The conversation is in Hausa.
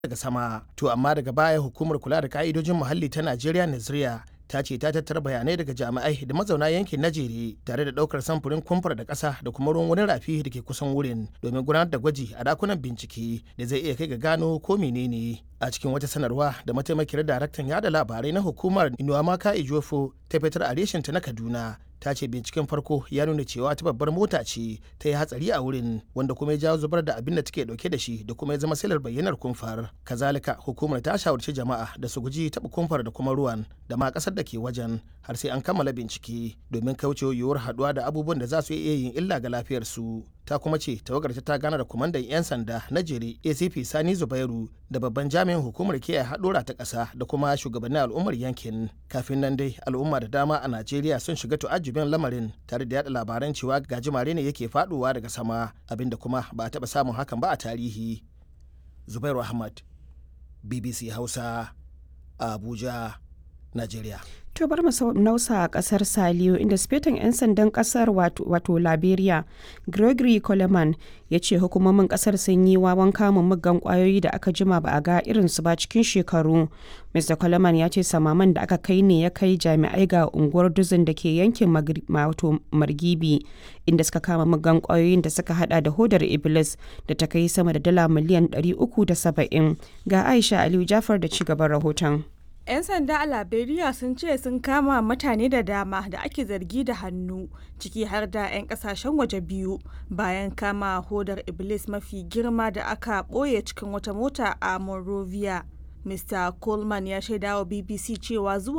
daga sama to amma daga baya hukumar kula da ka'idojin muhalli ta najeriya naziriya ta ce ta tattara bayanai daga jami'ai da mazauna yankin najeri tare da daukar samfurin kumfar da ƙasa da kuma ruwan wani rafi da ke kusan wurin domin gudanar da gwaji a dakunan bincike da zai iya kai ga gano ko menene a cikin wata sanarwa da mataimakiyar daraktan yada labarai na hukumar inuwamaka ijofo ta fitar a reshinta na kaduna ta ce binciken farko ya nuna cewa ta babbar mota ce ta yi hatsari a wurin wanda kuma ya jawo zubar da abin da take dauke da shi da kuma ya zama silar bayyanar kumfar kazalika hukumar ta shawarci jama'a da su guji taɓa kumfar da kuma ruwan da ma ƙasar da ke wajen har sai an kammala bincike domin kauce yiwuwar haɗuwa da abubuwan da za su iya yin illa ga lafiyarsu ta kuma ce tawagar ta gana da kwamandan 'yan sanda na jere acp sani zubairu da babban jami'in hukumar kiyaye haɗura ta ƙasa da kuma shugabannin al'ummar yankin kafin nan dai al'umma da dama a najeriya sun shiga tu'ajjubin lamarin tare da yada labaran cewa gajimare ne yake faɗowa daga sama abinda kuma ba a taɓa samun hakan ba a tarihi zubairu ahmad bbc hausa abuja najeriya To bar mu nausa a kasar Saliyo inda sifetan 'yan sandan kasar wato Liberia Gregory Coleman ya ce hukumomin kasar sun yi wawan kamun muggan kwayoyi da aka jima ba a ga irinsu ba cikin shekaru. Mr. Coleman ya ce samaman da aka kai ne ya kai jami'ai ga unguwar duzin da ke yankin Margibi inda suka kama muggan kwayoyin da suka hada da hodar Iblis da ta kai sama da dala miliyan 370 ga Aisha Aliyu Jafar da ci gaban rahoton. 'Yan sanda a Liberia sun ce sun kama mutane da dama da ake zargi da hannu ciki har da 'yan kasashen waje biyu bayan kama hodar Iblis mafi girma da aka ɓoye cikin wata mota a Monrovia. Mr. Coleman ya shaidawa BBC cewa zuwa